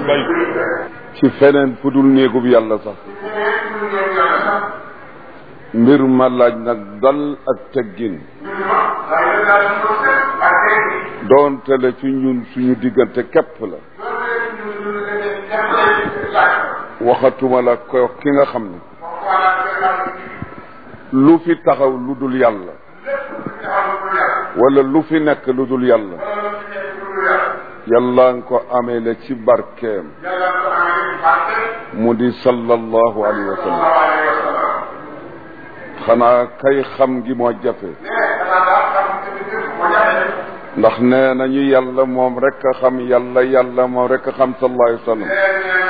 bay ci feneen fu dul néegub yàlla sax mbir ma laaj nag dal ak teggin doonte la ci ñun suñu diggante képp la waxatuma la ko ki nga xam ne lu fi taxaw lu dul yàlla wala lu fi nekk lu dul yàlla yàlla nga ko amee la ci barkeem mu di sallallahu alayhi wa sallam xanaa kay xam gi moo jafe ndax nee nañu yàlla moom rek a xam yàlla yàlla moom rek a xam sallallahu alayhi wa sallam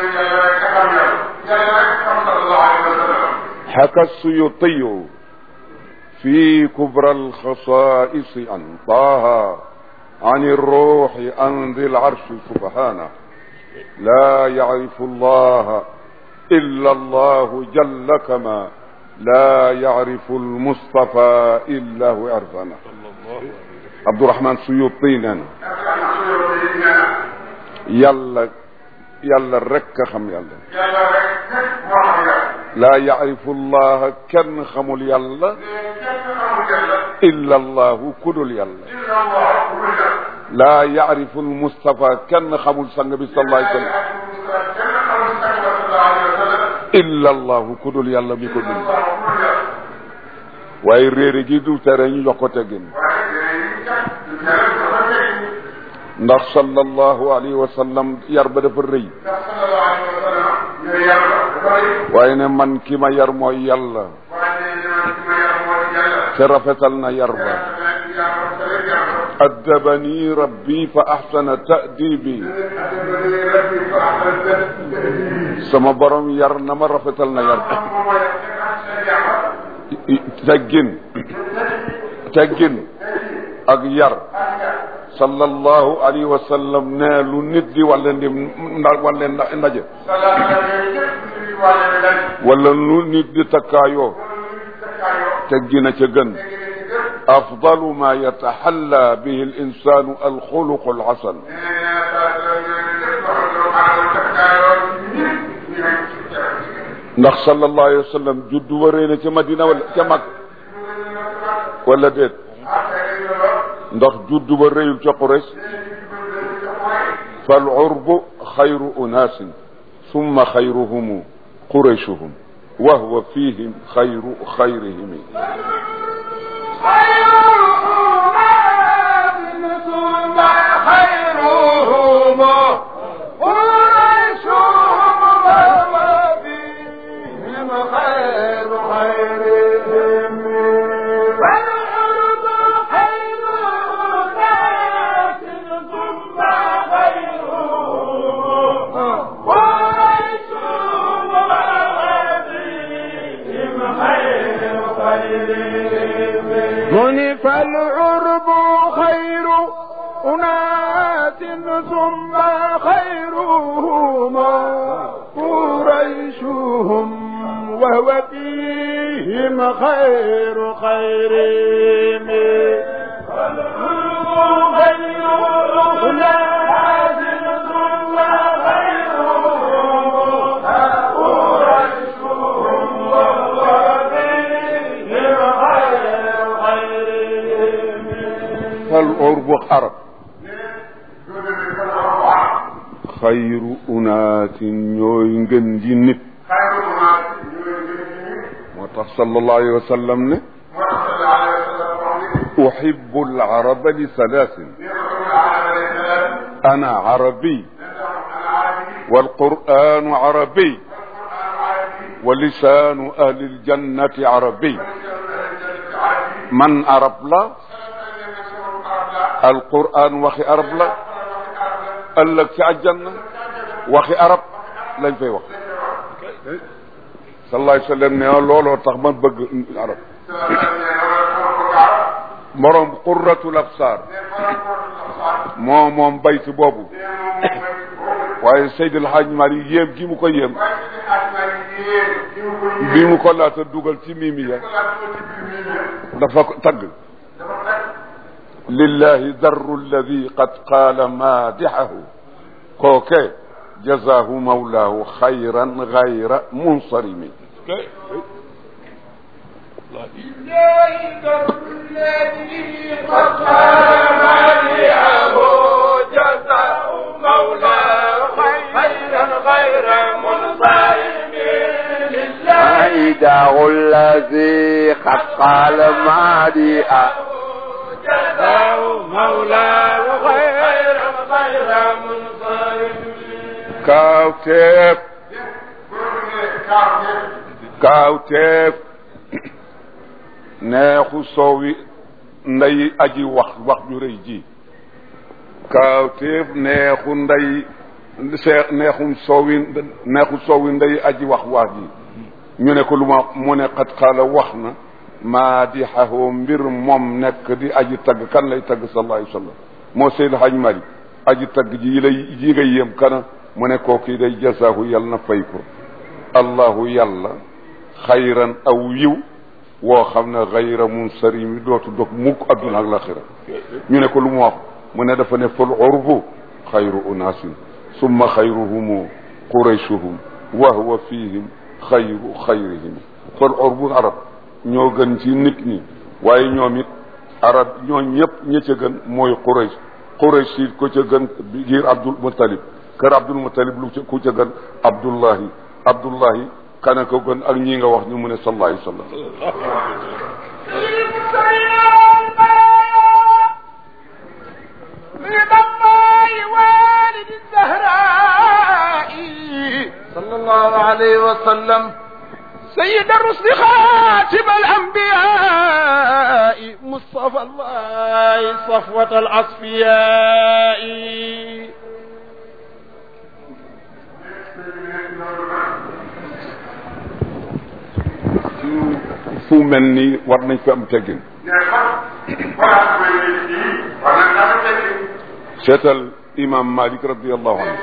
حكى السيوطي في كبرى الخصائص عن طه عن الروح عن ذي العرش سبحانه لا يعرف الله إلا الله جل كما لا يعرف المصطفى إلا هو عرفنا عبد الرحمن سيوطينا يلا يلا رك خم يلا لا يعرف الله كن خمل يلا إلا الله كل يلا لا يعرف المصطفى كن خمل سنبي صلى الله عليه وسلم إلا الله كل يلا بكل waaye réere gi du tere ñu jox ko teggin ndax sallallahu alayhi wa sallam yar ba dafa rëy waaye ne man ki ma yar mooy yàlla te rafetal na yar ba addabani rabbi fa ahsana ta'dibi sama borom yar na ma rafetal na yar teggin teggin ak yar sallallahu alayhi wa sallam ne lu nit di walla ndim nda walla ndaje wala lu nit di takkaayoo teggina ca gën afdalu ma yataxalla bihi al insanu alxuluqu alxasan ndax sallallahu alayhi wa sallam juddu wa rëy na ca madina wala ca mag wala déet ndax juddu ba rëyul ca Quraysh fal urbu xayru unaasin summa xayruhumu qurayshuhum wa huwa fihim xayru xayrihim فالعرب خير أناس ثم خيرهم قريشهم وهو فيهم خير خيرهم فالعرب خير أناس ثم خيرهم قريشهم وهو فيهم خير خيرهم فالعرب عرب xayru unaasin ñooy ngën ji nit moo tax sallallahu alayhi wa sallam ne uhibbu al-araba li salaasin ana arabi والقرآن عربي ولسان أهل الجنة عربي من عرب لا القرآن وخي عرب لا ëllëg ci àjjanna waxi arab lañ fay wax sallallahu alayhi wa sallam ne looloo tax man bëgg arab morom qurratul absar moo moom bayt boobu waaye Seydil Hadj Mari yéem gi mu ko yéem bi mu ko laata dugal ci mimi ya dafa ko tagg lillahi darru alladi qad qaala maadixahu kooke jazaahu mawlaahu xayran gayra munsarimi ذلك الذي قد قام عليه جزاء مولاه خيرا غير منصرم لله عيده الذي قد قال مادئا جزاء مولاه خيرا غير منصرم kaawteef kaawteef neexu soowi nday aji wax wax ju rëy ji kaawteef neexu nday see neexum soowi neexu soowi nday aji wax wax ji ñu ne ko lu ma mu ne xat xaala wax na maadixahu mbir moom nekk di aji tagg kan lay tagg sallallahu alayhi wa sallam moo seydi haj mari aji tagg ji yi lay ji nga yéem kana mu ne kooku day jasaahu yal na fay ko allahu yàlla xayran aw yiw woo xam ne xayra munsarimi dootu dog mukk adduna ak laxira ñu ne ko lu mu wax mu ne dafa ne fal urbu xayru unaasin summa xayruhumu quraychuhum wa huwa fihim xayru xayrihim fal urbu arab ñoo gën ci nit ñi waaye ñoom it arab ñoo ñëpp ña ca gën mooy quraysh quraysh it ko ca gën giir abdul muttalib kër abdul muttalib lu ca ku ca gën abdullahi abdullahi kana ko gën ak ñi nga wax ñu mu ne sallallahu alayhi wa sallam صلى الله عليه وسلم سيد الرسل خاتم الأنبياء مصطفى الله صفوة الأصفياء fu mel ni war nañ fi am teggin seetal imam malik radiallahu anhu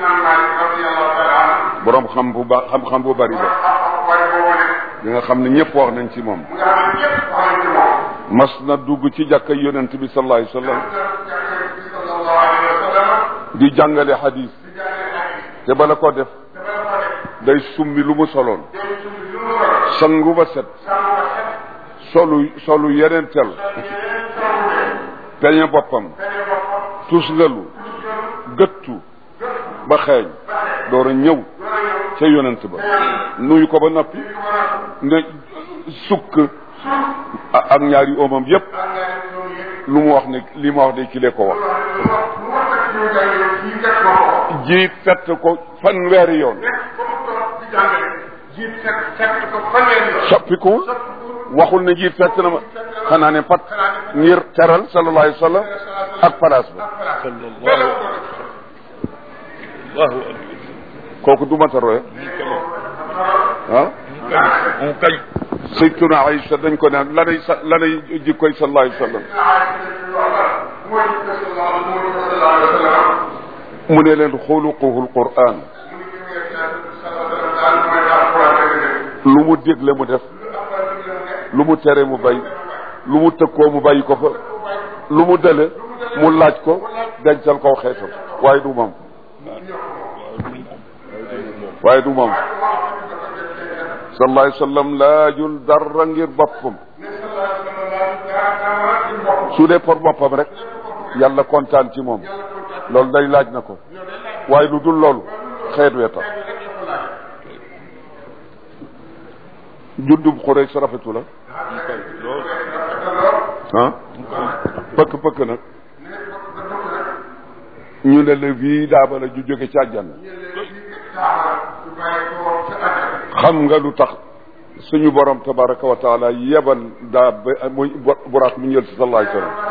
borom xam bu ba xam-xam bu bari ba li nga xam ne ñëpp wax nañ ci moom mas na dugg ci jàkka yonent bi sallallahu alayhi wa sallam di jàngale hadis te bala ko def day summi lu mu soloon sangu ba set solu solu yeneen tel peñe boppam tusngalu gëttu ba xeeñ door a ñëw ca yonent ba nuyu ko ba noppi ne sukk ak ñaari omam yépp lu mu wax ne li ma wax de kilee ko wax ji fett ko fanweeri yoon soppikuwul waxul ne jiit fett na ma xanaa ne pat ngir teral sallallahu alayhi wa sallam ak place ba kooku du mata roye ah mu kañ saytuna Aïcha dañ ko naan lanay sa lanay jikkoy sallallahu alayhi wa sallam mu ne leen xuluquhu alquran lu mu dégle mu def lu mu tere mu bay lu mu tëkkoo mu bàyyi ko fa lu mu dële mu laaj ko dencal ko xeetam waaye du moom waaye du moom sallallahu alayhi wa sallam laajul dara ngir boppam su dee pour boppam rek yàlla kontaan ci moom loolu day laaj na ko waaye lu dul loolu xeet wee tax juddub xuree sa rafetu la ah pëkk pëkk nag ñu ne la bii daaba la ju jóge ci àjjana xam nga lu tax suñu borom tabaraka wa taala yebal daa ba muy buraat mu ñël si sallallahu alayhi wa sallam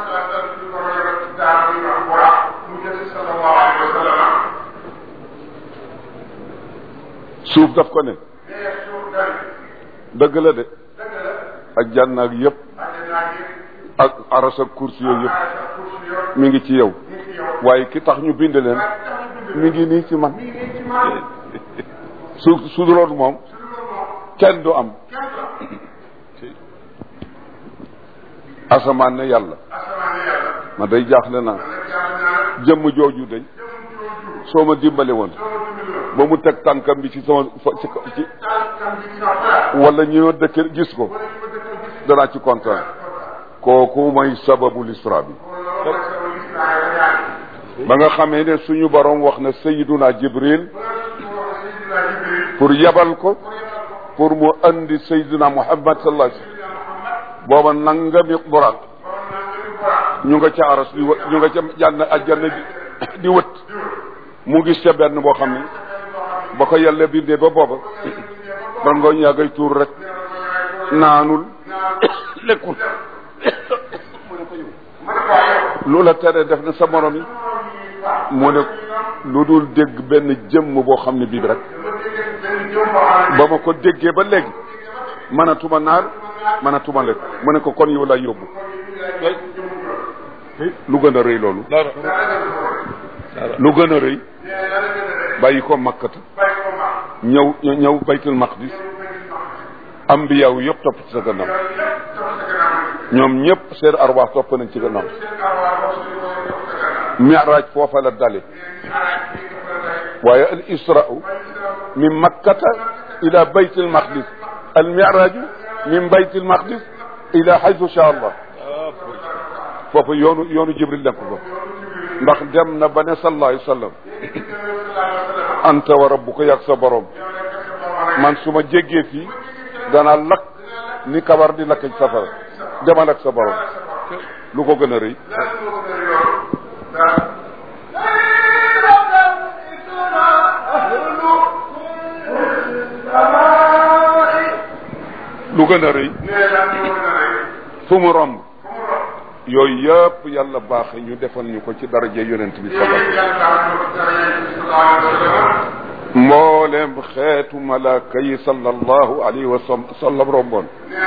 suuf daf ko ne dëgg la de ak jànn ak yëpp ak aras ak kursi yooyu yëpp mi ngi ci yow waaye ki tax ñu bind leen mi ngi nii ci man su su duloon moom kenn du am asamaan ne yàlla ma day jaaxle naa jëmm jooju day soo ma dimbale woon ba mu teg tànkam bi ci sama fa ci ci wala ñëw dëkk gis ko danaa ci kontaan kooku mooy sababu lisra bi ba nga xamee ne suñu borom wax na sayiduna jibril pour yebal ko pour mu andi sayiduna muhammad sallallahu alayhi wasallam booba nangami buraat ñu nga ca aras di wët ñu nga ca jànn ajjanna di di wët mu gis ca benn boo xam ne ba ko yàlla bindee ba booba ban ngooñ yaa ngay tuur rek naanul lekkul lu la tere def na sa morom yi mu ne lu dul dégg benn jëmm boo xam ne bii rek ba ma ko déggee ba léegi mënatuma naar mënatuma lekk mu ne ko kon yow lay yóbbu lu gën a rëy loolu lu gën a rëy bàyyi ko makkata ñëw ñëw baytul maqdis ambiyaaw yëpp topp ci sa gannaaw ñoom ñëpp seen arwaax topp nañ ci gannaaw miraaj foofa la dale waaye al israu min makkata ila baytil maqdis al miraaju min baytil maqdis ila haythu sha allah foofu yoonu yoonu jibril nekk ko ndax dem na ba ne sallallahu alayhi wa sallam anta wa rabbuka yàgg sa borom man su ma jéggee fii danaa lakk ni kabar di lakk ci safara demal ak sa borom lu ko gën a rëy lu gën a rëy fu mu romb yooyu yëpp yàlla baaxe ñu defal ñu ko ci daraje yonent bi sallallahu mboolem xeetu malaaka yi sallallahu alayhi wa sallam romboon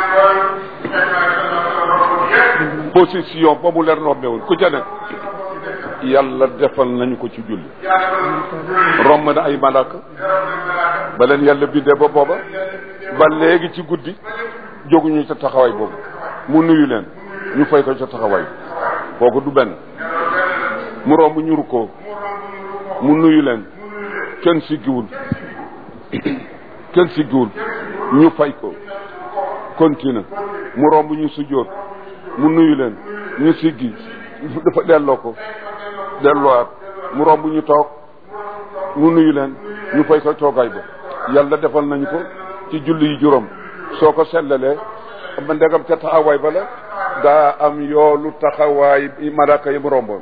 position ba mu leen rombewoon ku ca nekk yàlla defal nañu ko ci julli romb na ay malaaka ba leen yàlla bindee ba booba ba léegi ci guddi jóguñu ca taxawaay boobu mu nuyu leen ñu fay ko ca taxawaay kooku du benn mu romb ñuru ko mu nuyu leen kenn siggiwul kenn siggiwul ñu fay ko continue mu romb ñu sujjóot mu nuyu leen ñu siggi dafa delloo ko delloowaat mu romb ñu toog mu nuyu leen ñu fay ko toogaay ba yàlla defal nañu ko ci julli yi juróom soo ko sellalee ma ndegam ca taxawaay ba la daa am yoolu taxawaay malaaka yi mu romboon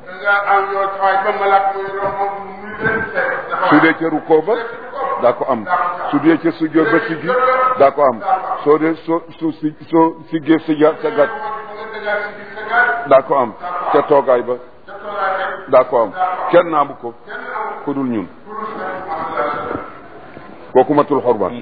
su dee ca rukkoo ba daa ko am su dee ca sujjóot ba siggi daa ko am soo dee soo su si soo siggee sija sa gat daa ko am ca toogaay ba daa ko am kenn naamu ko ku dul ñun kooku matul xorban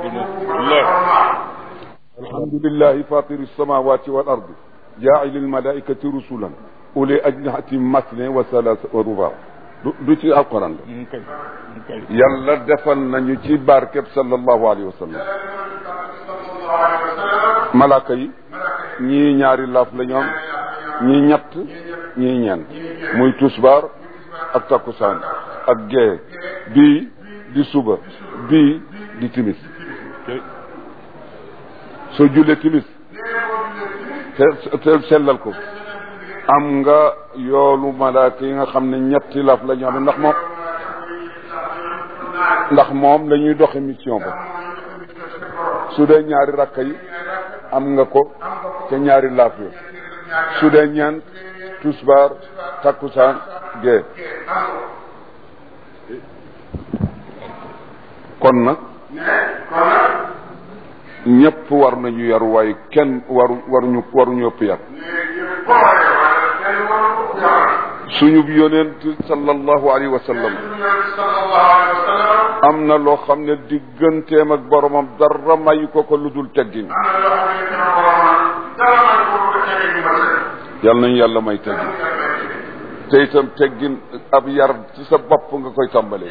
alhamdulillahi fatiri samawati wal ardi jaa'ili almalaikati rusulan uli ajnihatin masne wa salasa wa ruba du du ci alquran la yàlla defal nañu ci barkeb sallallahu alayhi wa sallam malaaka yi ñii ñaari laaf la ñoom ñii ñett ñii ñeent muy tusbaar ak takkusaan ak gee bii di suba bii di timis soo jullee timis te te sellal ko am nga yoolu malaaka yi nga xam ne ñetti laf la ñu am ndax moom ndax moom la ñuy doxe mission ba su dee ñaari rakka yi am nga ko ca ñaari laaf yo su dee ñeent tusbaar takkusaan gee kon nag ñëpp war nañu yar waaye kenn waru waruñu waruñu ëpp yar suñu yonent sallallahu alayhi wa sallam am na loo xam ne digganteem ak boromam dara mayu ko ko lu dul teggin yal nañu yàlla may teggin te itam teggin ab yar ci sa bopp nga koy tàmbalee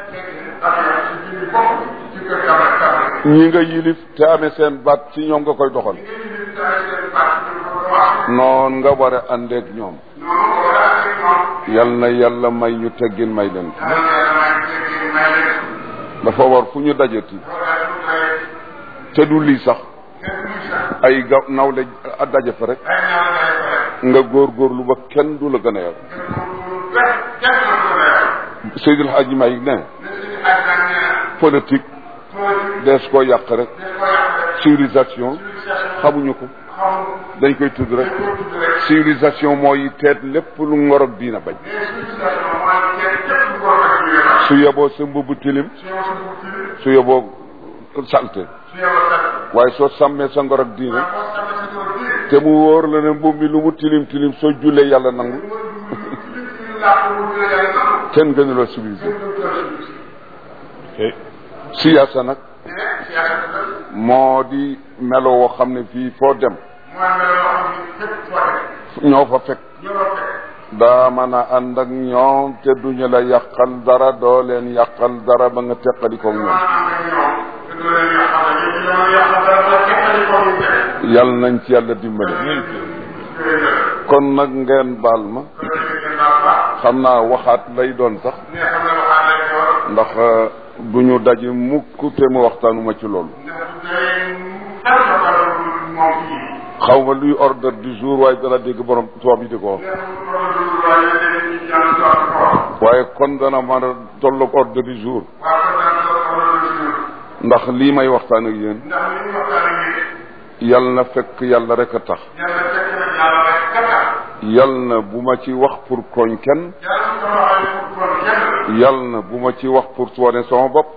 ñi nga yilif te amee seen baat ci ñoom nga koy doxal noon nga war a àndeek ñoom yal na yàlla may ñu teggin may leen dafa war fu ñu dajati te du lii sax ay ga nawle a daje fa rek nga góorgóorlu ba kenn du la gën a yar Seydil Hadji Malick ne politique dees koo yàq rek civilisation xamuñu ko dañ koy tudd rek civilisation mooy teet lépp lu ngor ak diina bañ su yeboo sa mbubb tilim su yeboo salte waaye soo sàmmee sa ngor ak diina te mu wóor la ne mbubb mi lu mu tilim tilim soo jullee yàlla nangu kenn gënuloo civilisé siyaasa nag moo di melo woo xam ne fii foo dem ñoo fa fekk daa mën a ànd ak ñoom te duñu la yàqal dara doo leen yàqal dara ba nga teqali ko ñoom yal nañ ci yàlla dimbale kon nag ngeen baal ma xam naa waxaat lay doon sax ndax du ñu daje mukk te mu waxtaanuma ci loolu xaw ma luy ordre du jour waaye dana dégg borom tubaab yi di ko wax waaye kon dana mën a tolloog ordre du jour ndax lii may waxtaan ak yéen yal na fekk yàlla rek a tax yal na bu ma ci wax pour koñ kenn yal na bu ma ci wax pour wane sama bopp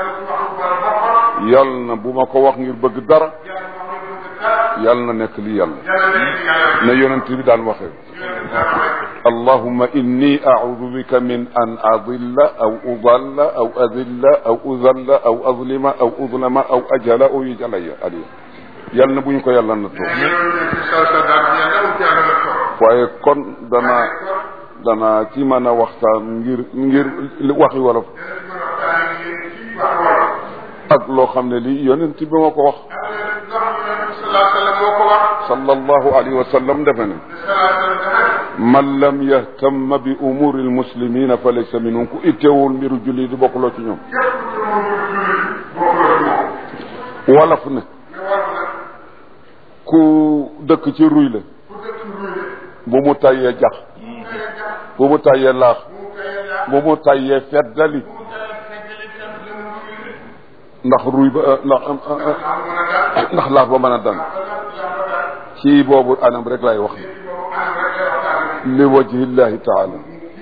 yal na bu ma ko wax ngir bëgg dara yal na nekk li yàlla na yonent bi daan waxee allahumma inni a'udhu bika min an adilla aw udalla aw adilla aw udalla aw azlima aw udlama aw ajala aw yujala aliya yal na bu ñu ko yàlla na toog waaye kon dana dana ci mën a waxtaan ngir ngir waxi wolof ak loo xam ne lii yonent bi moo ko wax sallallahu alayhi wa sallam defe ne man lam yahtamma bi umuri almuslimina fa laysa minhum ku ittewul mbiru julli di bokkuloo ci ñoom wolof ne ku dëkk ci ruy la bu mu tayyee jax bu mu tayyee laax bu mu tayyee feddali ndax ruy ba ndax ndax laax ba mën a dan ci boobu anam rek lay wax li wajhillahi taala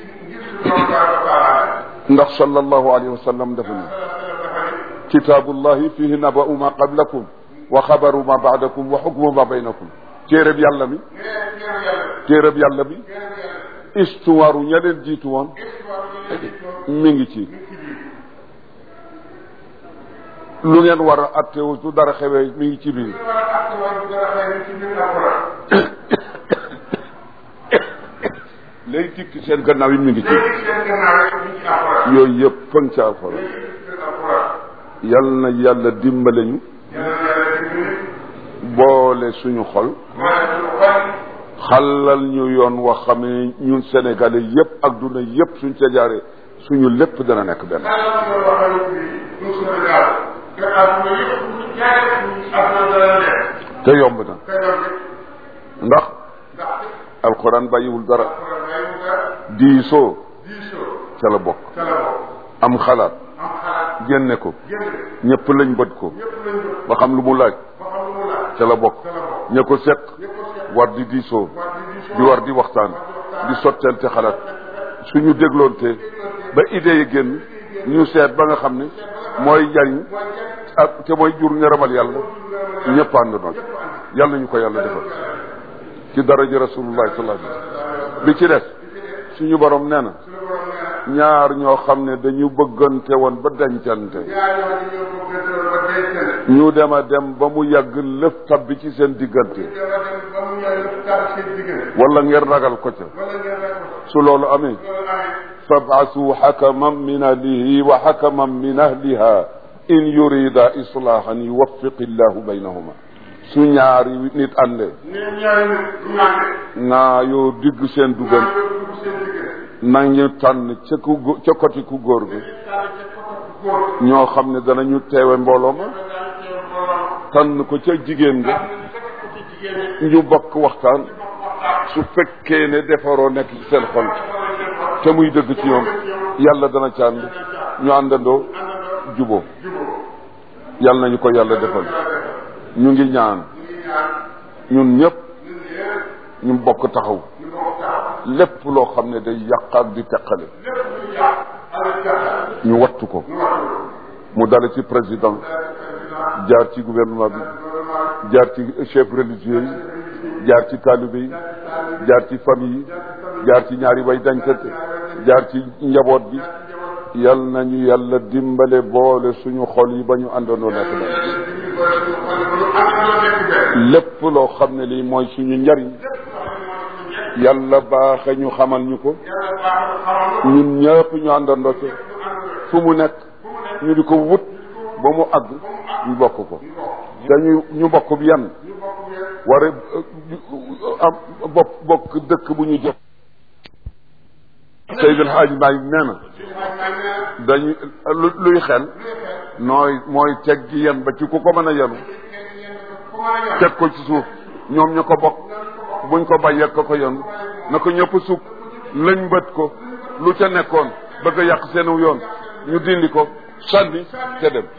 ndax sallallahu alayhi wa sallam dafa ne kitaabullahi fihi naba'u ma qablakum wa xabaru ma baadakum wa xukmu ma baynakum téereb yàlla mi téereb yàlla bi histoire ña leen jiitu woon mi ngi ci lu ngeen war a attewu su dara xewee mi ngi ci biir léegi dikk seen gannaaw yi mi ngi ci yooyu yëpp fën ca alxuraan yal na yàlla dimbale ñu boole suñu xol xalal ñu yoon wax xam ne ñun sénégalais yëpp ak duna yëpp suñ ca jaaree suñu lépp dana nekk benn te yomb na ndax alxuraan bàyyiwul dara diisoo ca la bokk am xalaat génne ko ñëpp lañ bët ko ba xam lu mu laaj ca la bokk ña ko seq war di diisoo di war di waxtaan di sottante xalaat suñu dégloonte ba idée yi génn ñu seet ba nga xam ne mooy jariñ ak te mooy jur ngërëmal yàlla ñëpp ànd nag yàlla ñu ko yàlla defal ci daraja rasulullahi sallallahu alayhi wasallam bi ci des suñu borom nee na ñaar ñoo xam ne dañu bëggante woon ba dencante ñu dem a dem ba mu yàgg lëf tabbi ci seen diggante wala ngeen ragal ko ca su loolu amee fabaasu xakaman min ahlihi wa xakaman min ahliha in yurida islahan yuwaffiq illahu baynahuma su ñaari nit àndee naa yoo digg seen dugal nañu tànn ca ku ca côté ku góor gi ñoo xam ne danañu teewe mbooloo ma tànn ko ca jigéen nga ñu bokk waxtaan su fekkee ne defaroo nekk ci seen xol te muy dëgg ci ñoom yàlla dana ci ànd ñu àndandoo juboo yàlla nañu ko yàlla defal ñu ngi ñaan ñun ñëpp ñu bokk taxaw lépp loo xam ne day yàq ak di teqale ñu wattu ko mu dale ci président jaar ci gouvernement bi jaar ci chef religieux yi jaar ci taalibe yi jaar ci famille yi jaar ci ñaari way dañkante jaar ci njaboot bi yal nañu yàlla dimbale boole suñu xol yi ba ñu àndandoo nekk benn lépp loo xam ne lii mooy suñu njariñ yàlla baaxe ñu xamal ñu ko ñun ñëpp ñu àndandoo ci fu mu nekk ñu di ko wut ba mu àgg ñu bokk ko dañu ñu bokk bi yan war a am bokk bokk dëkk bu ñu jëf Seydil Hadji Malick nee na dañu luy xel nooy mooy teg gi yan ba ci ku ko mën a yenu teg ko ci suuf ñoom ñu ko bokk buñ ko bàyyee ko ko yenu na ko ñëpp sukk lañ bët ko lu ca nekkoon bëgg a yàq seenu yoon ñu dindi ko sànni te dem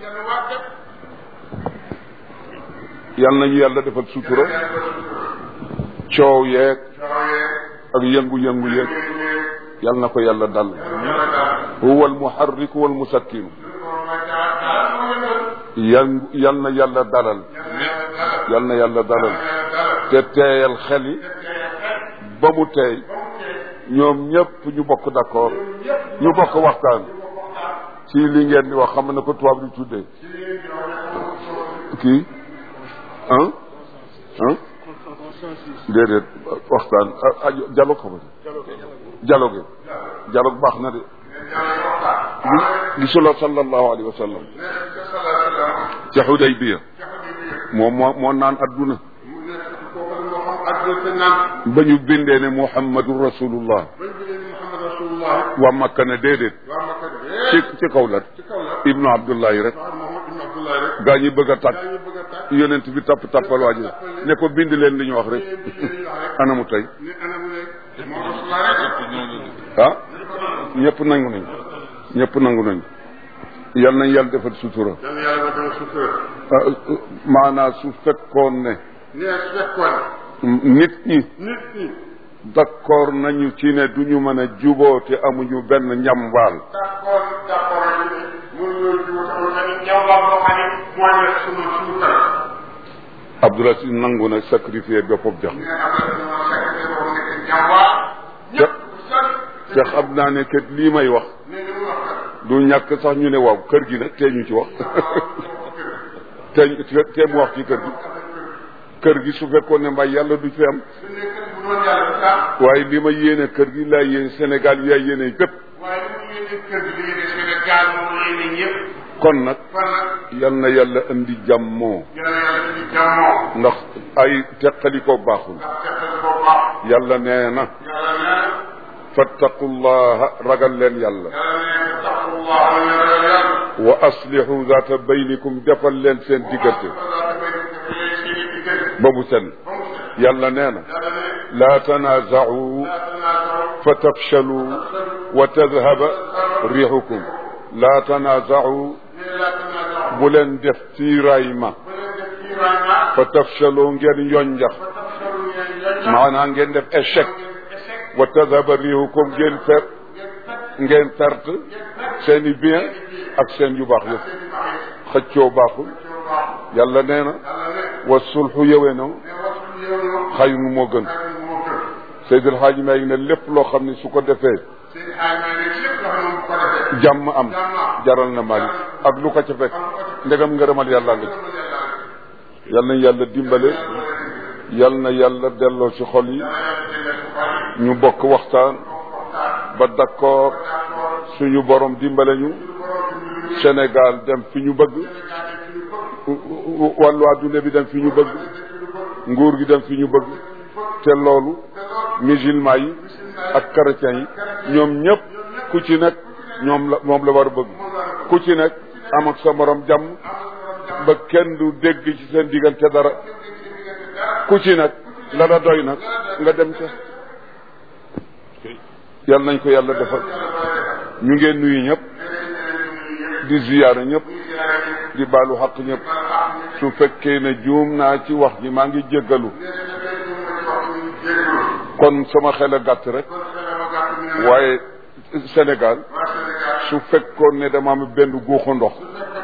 yal nañu yàlla defal sutura coow yeeg ak yëngu-yëngu yeeg yal na ko yàlla dal huwa almuharriku walmusakkinu yan yal na yàlla dalal yal na yàlla dalal te teeyal xel yi ba mu teey ñoom ñëpp ñu bokk d'accord ñu bokk waxtaan ci li ngeen di wax xam na ko tubaab di tuddee kii ah ah déedéet waxtaan dialogue xam dialogue dialogue baax na de gisuloo sallallahu alayhi wa sallam ca Xudaybiya moom moo moo naan adduna ba ñu bindee ne muhammadu rasulullah waa makka ne déedéet ci ci kaw la ibnu abdullahi rek gaa ñi bëgg a tàkk yonent bi tapp tappal waa ji ne ko bind leen li ñu wax rek anamu tey ah ñëpp nangu nañ ñëpp nangu nañ yal nañ yàlla defal sutura maanaam su fekkoon ne nit ñi d'accord nañu ci ne duñu mën a juboo te amuñu benn njambaal Abdoulaye si nangu na sacrifier boppam jox te te xam naa ne kat lii may wax du ñàkk sax ñu ne waaw kër gi nag tee ñu ci wax te te mu wax ci kër gi kër gi su fekkoon ne mbay yàlla du fi am waaye li ma yéene kër gi laa yéene Sénégal yaay yéene bépp kon nag yal na yàlla indi jàmmoo ndax ay teqaliko baaxul yàlla nee na fattaqullaha ragal leen yàlla wa aslihu zaata baynikum defal leen seen diggante ba mu sen yàlla nee na laa tanaaza'u fa tafshalu wa tadhaba riixukum laa tanaaza'u bu leen def tiiraay ma fa tafshalu ngeen yonjax maanaam ngeen def échec wa tadhaba riixukum ngeen per ngeen perte seen i bien ak seen yu baax yëpp xëccoo baaxul yàlla nee na wa sulxu yëwénoo xayru moo gën Seydil Hadji Malick ne lépp loo xam ne su ko defee jàmm am jaral na Malick ak lu ko ca fekk ndegam ngërëmal yàlla nga ci yal na yàlla dimbale yal na yàlla delloo ci xol yi ñu bokk waxtaan ba d'accord suñu borom dimbale ñu Sénégal dem fi ñu bëgg wàllu adduna bi dem fi ñu bëgg nguur gi dem fi ñu bëgg te loolu musulman yi ak chrétiens yi ñoom ñëpp ku ci nekk ñoom la moom la war a bëgg ku ci nekk am ak sa morom jàmm ba kenn du dégg ci seen diggante dara ku ci nag la la doy nag nga dem ca yal nañ ko yàlla defal ñu ngeen nuyu ñëpp di ziyaara ñëpp di baalu xaq ñëpp su fekkee ne juum naa ci wax ji maa ngi jéggalu kon sama xel a gàtt rek waaye Sénégal su fekkoon ne dama am benn guuxu ndox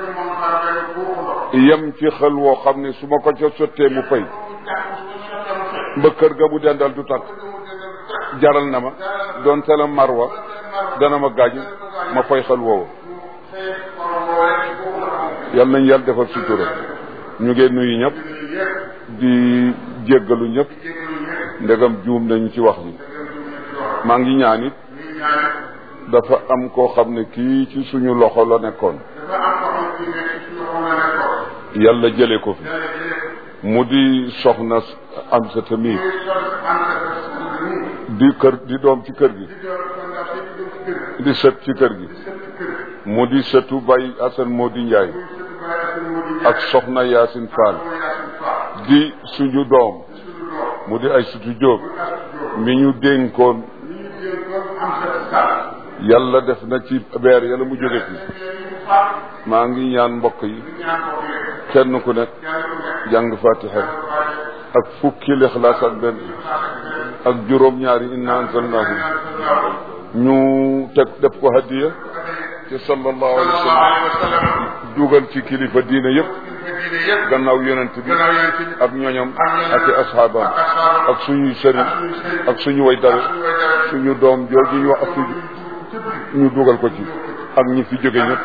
yem ci xel woo xam ne su ma ko ca sottee mu fay ba kër ga mu dendal du takk jaral na ma doon tela marwa dana ma gaañu ma fay xel woowu yal nañ yàlla defal sutura ñu ngeen nuyu ñëpp di jéggalu ñëpp ndegam juum nañu ci wax ji maa ngi ñaan it dafa am koo xam ne kii ci suñu loxo la nekkoon yàlla jële ko fi mu di soxna am sa tamit di kër di doom ci kër gi di sët ci kër gi mu di sëtu Baye Assane moo di Njaay ak soxna Yaasin Fall di suñu doom mu di ay sutu Jóob mi ñu dénkoon yàlla def na ci beer yàlla mu jóge fi maa ngi ñaan mbokk yi kenn ku nekk jàng fatiha ak fukki lixlaas ak benn ak juróom ñaari inna anzalnahu ñu teg def ko hadiya te sallallahu alayhi wa sallam dugal ci kilifa diine yëpp gannaaw yonent bi ak ñoñam ak i asxaabam ak suñuy sëriñ ak suñu way dare suñu doom jooju ñu wax ak ñu dugal ko ci ak ñi fi jóge ñëpp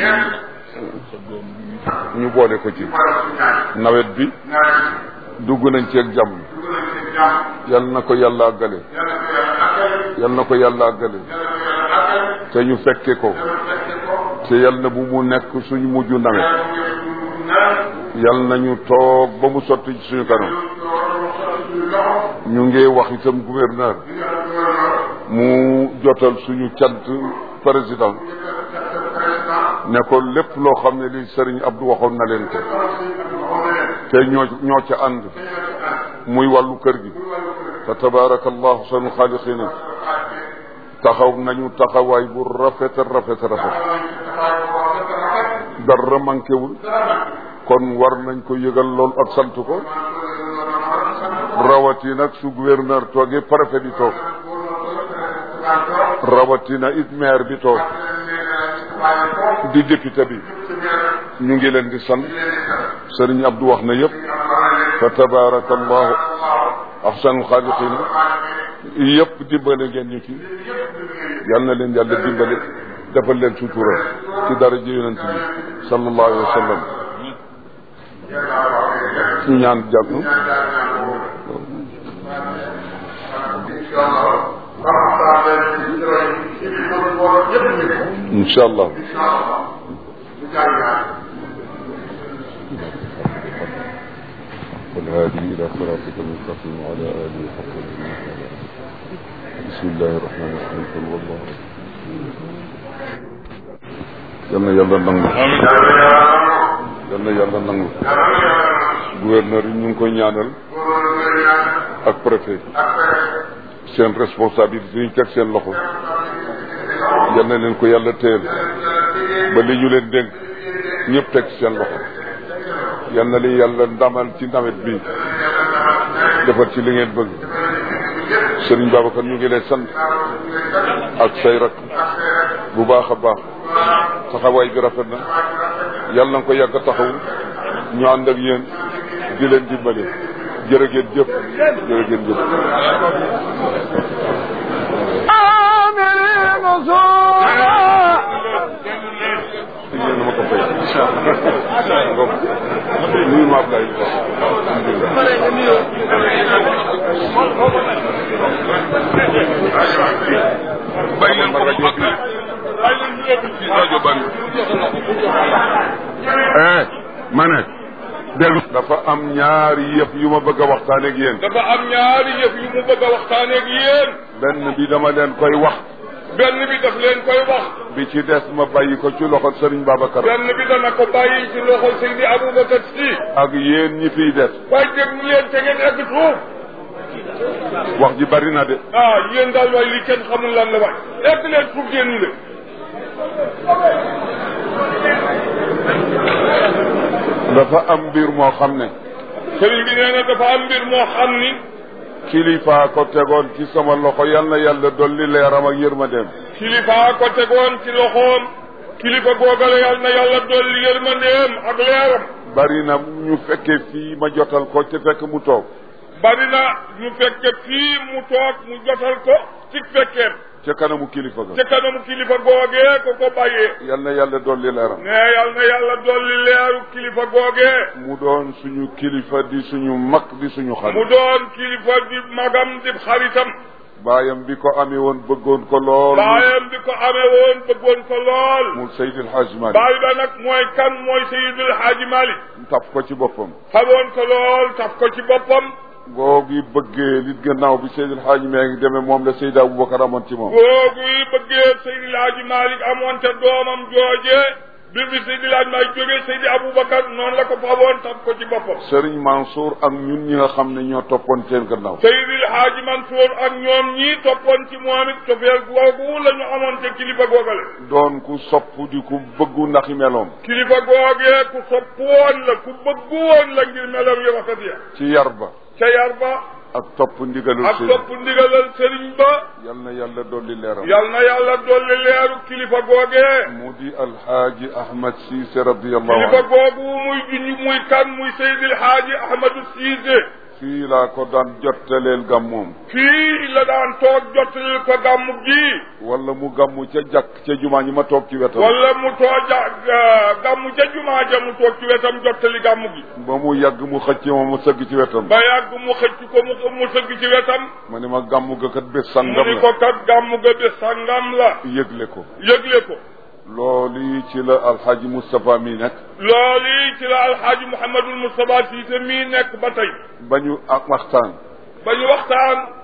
ñu boole ko ci nawet bi dugg nañ ci ak jàmm yal na ko yàlla àggale yal na ko yàlla àggale te ñu fekke ko te yal na bu mu nekk suñu mujj nawet yal nañu toog ba mu sotti ci suñu kanam ñu ngi wax itam gouverneur mu jotal suñu cant président ne ko lépp loo xam ne li Serigne Abdou waxoon na leen ko te ñoo ñoo ca ànd muy wàllu kër gi fa tabaarakallahu sanu xaaliqina taxaw nañu taxawaay bu rafet rafet rafet dara manquéwul kon war nañ ko yëgal lool ak sant ko rawati nag su gouverneur toogee préfet bi toog rawatina it maire bi toog di député bi ñu ngi leen di sant sëriñ Abdou wax na yëpp fa tabaarakallahu ahsanul xaaliqina yëpp dimbale ngeen ñu ci yal na leen yàlla dimbale defal leen sutura ci dara ji yonent bi sallallahu alayhi wa sallam ñu ñaan jàmm incha allah والهادي إلى صراطك المستقيم وعلى آله حق بسم الله الرحمن الرحيم قل والله yal na yàlla nangu yal na yàlla nangu gouverneur yi ñu ngi koy ñaanal ak préfet seen responsabilité ñu teg seen loxo yal na leen ko yàlla téyel ba li ñu leen dénk ñëpp teg seen loxo yal na li yàlla ndamal ci nawet bi defal ci li ngeen bëgg Serigne Babacar ñu ngi lay sant ak say rak bu baax a baax taxawaay bi rafet na yàlla na ko yàgg a taxaw ñu ànd ak yéen di leen dimbali jërë ngeen jëf jërë ngeen jëf yéen ma ko fay ngom nuyu ma Ablaye bàyyi leen ko rajo bi rajo bari eh ma ne déglu dafa am ñaari yëf yu ma bëgg a waxtaan ak yéen dafa am ñaari yëf yu mu bëgg a waxtaanee ak yéen benn bi dama leen koy wax benn bi daf leen koy wax bi ci des ma bàyyi ko ci loxo Serigne Babacar benn bi dana ko bàyyi ci loxo Seydi Aboubacar Si ak yéen ñi fiy des waaye déglu leen te ngeen egg suuf wax ji bari na de ah yéen daal waay li kenn xamul lan la waay egg leen suuf génn leen dafa am mbir moo xam ne sëriñ bi nee na dafa am mbir moo xam ni kilifa ko tegoon ci sama loxo yal na yàlla dolli leeram ak yërmandeem kilifa ko tegoon ci loxoom kilifa googale yàlla na yàlla dolli yërmandeem ak leeram bari na ñu fekkee fii ma jotal ko te fekk mu toog bari na ñu fekke fii mu toog mu jotal ko ci fekkeem ca kanamu kilifa ga ca kanamu kilifa googee ko ko bàyyee yal na yàlla dolli leeram ne yàlla na yàlla dolli leeru kilifa googee mu doon suñu kilifa di suñu mag di suñu mu xarit doon kilifa di magam di xaritam baayam bi ko amee woon bëggoon ko lool baayam bi ko amee woon bëggoon ko lool mu Seydil Hadj Malick baay ba nag mooy kan mooy Seydil Haaji Malik taf ko ci boppam xamoon ko lool taf ko ci boppam googi bëggee nit gannaaw bi Seydil Hadj mee ngi demee moom la Seydi Aboubacar amoon ci moom googu yi bëggee Seydil Haaji Malik amoon te doomam jooje bi bi Seydil Haaji Malik jógee Seydi Aboubacar noonu la ko faboon taf ko ci boppam Serigne Mansour ak ñun ñi nga xam ne ñoo toppoon seen gannaaw Seydil Haaji Mansour ak ñoom ñii toppoon ci moom it tofeel googu la ñu amoon te kilifa googale doon ku sopp di ku bëggu ndaxi meloom kilifa googee ku sopp woon la ku bëgg woon la ngir melam yu rafet ya ci yar ba ca yar ba ak topp ndigalul ak sëriñ topp ndigalal sëriñ ba yal na yàlla dolli leeram yal na yàlla dolli leeru kilifa googee mu di alxaaji Ahmad Cissé radiallahu kilifa anhu googu muy junj muy kan muy Seydil Haaji Ahmadou Cissé fii laa ko daan jottaleel gàmmoom fii la daan toog jottalil ko gàmmu gi wala mu gàmmu ca jàkk ca jumaa ñi ma toog ci wetam wala mu tooja gàmmu ca jumaa ja mu toog ci wetam jottali gàmmu gi ba mu yàgg mu xëcc ma ma sëgg ci wetam ba yàgg mu xëcc ko mu mu sëgg ci wetam ma ne ma gàmmu ga kat bés mu sangam ni la ko kat gàmmu ga bés sangam la yëgle ko yëgle ko loolu ci la alxaaji Moustapha mi nekk loolu ci la alxaaji Mouhamadul Moustapha Cissé mii nekk ba tey ba ñu ak waxtaan ba ñu waxtaan